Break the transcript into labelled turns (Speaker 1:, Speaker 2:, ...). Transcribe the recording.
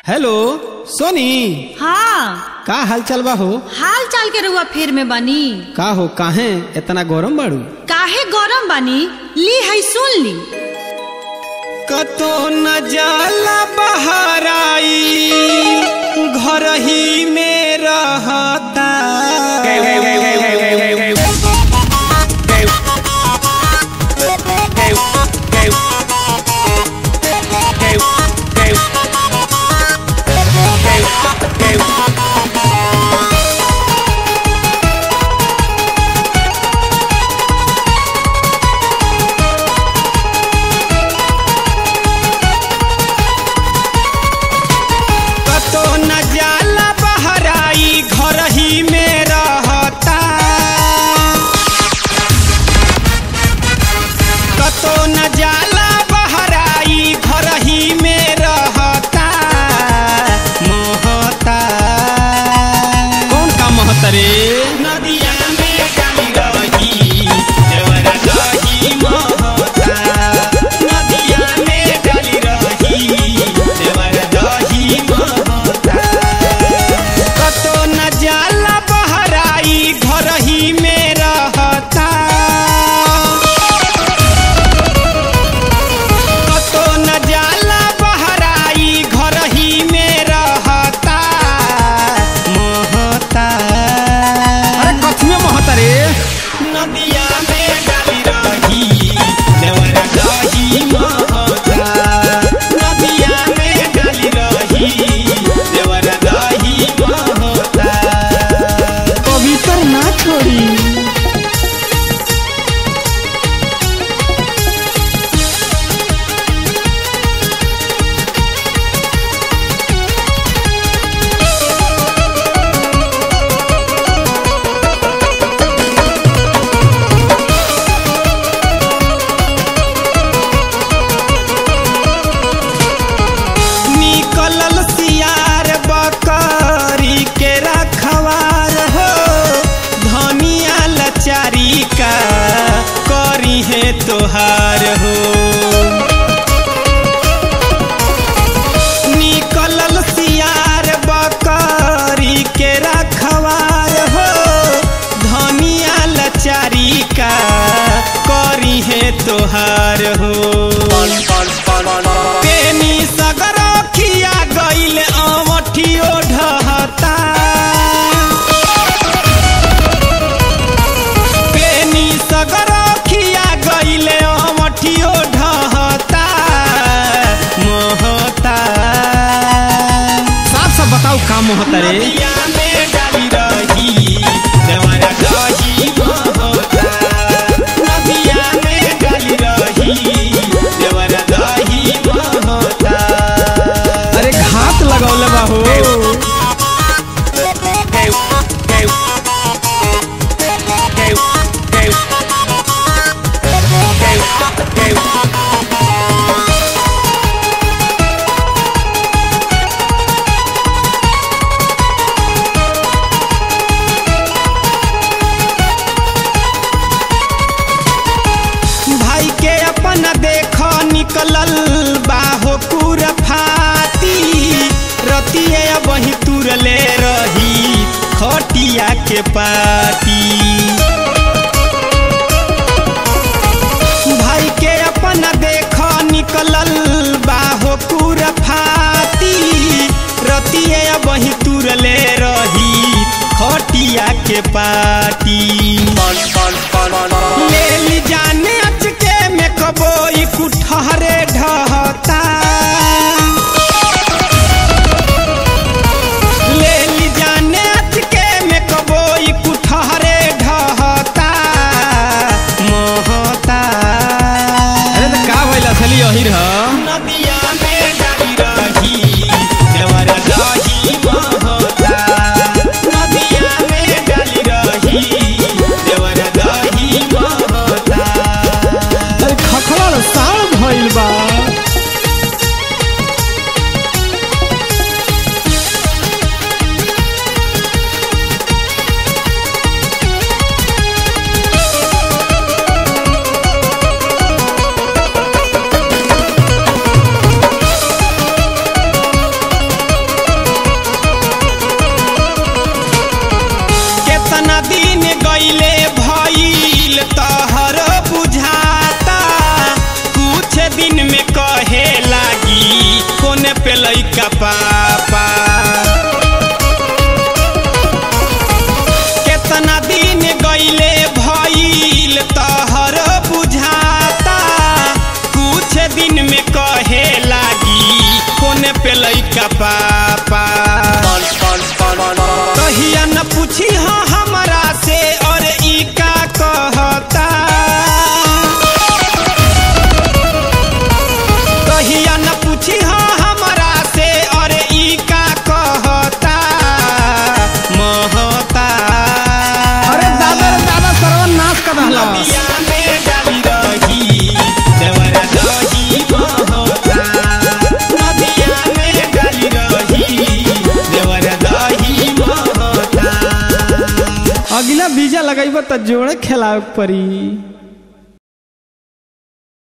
Speaker 1: hello सोनी
Speaker 2: हाँ
Speaker 1: का हाल चाल बा हो
Speaker 2: हाल चाल के रुआ फेर में बानी
Speaker 1: का हो काहे इतना गरम बाड़ू
Speaker 2: काहे गरम बानी ली है सुन ली
Speaker 1: कतो न जाला बहराई घर ही में रहता कतो न जाला बहराई घर ही में रहता कतो न जाला बहराई घर ही में रहता महता कौन का महता रे नदिया में डाली रही देवरा दही महता नदिया में डाली रही देवरा दही महता कतो न जाला बहराई घर ही में रहता कतो न जाला बहराई घर ही में रहता महता अरे कथी में महता रे नदिया में डाली रही देवरा दही महता नदिया में डाली रही देवरा दही महता पवित्र ना छोड़ी निकलल सियार बकरी के रखवार हो धनिया लचारी का करी है तोहार हो निकलल सियार बकरी के रखवार हो धनिया लचारी का करी है तोहार हो पेनी सगरखिया गईल अमठियो ढहता पेनी सगरखिया गईल अमठियो ढहता मोहता साफ साफ बताओ का मोहता रे में डाली रही देवरा दही मोहता नदिया में डाली रही देवरा दही मोहता अरे घात लगौले बा हो भाई के अपन देख निकलल बाहो कुरफाती रतिए वही तुरले रही खटिया के पाटी भाई के अपन देख निकलल बाहो कुरफाती रतिए वही तुरले रही खटिया के पाटी ले ली जाने अचके में कबोई कुठहरे ढहता ले ली जाने अचके में कबोई कुठहरे ढहता मोहता अरे तो का भइल असली यही रह नदिया में डाली रही देवरा दही मोहता नदिया में डाली रही
Speaker 3: देला
Speaker 1: नदिया में डाली रही देवरा दही महता नदिया में डाली रही देवरा दही महता
Speaker 3: अगला बीजा लगाइब त जोड़े खेलावे के पड़ी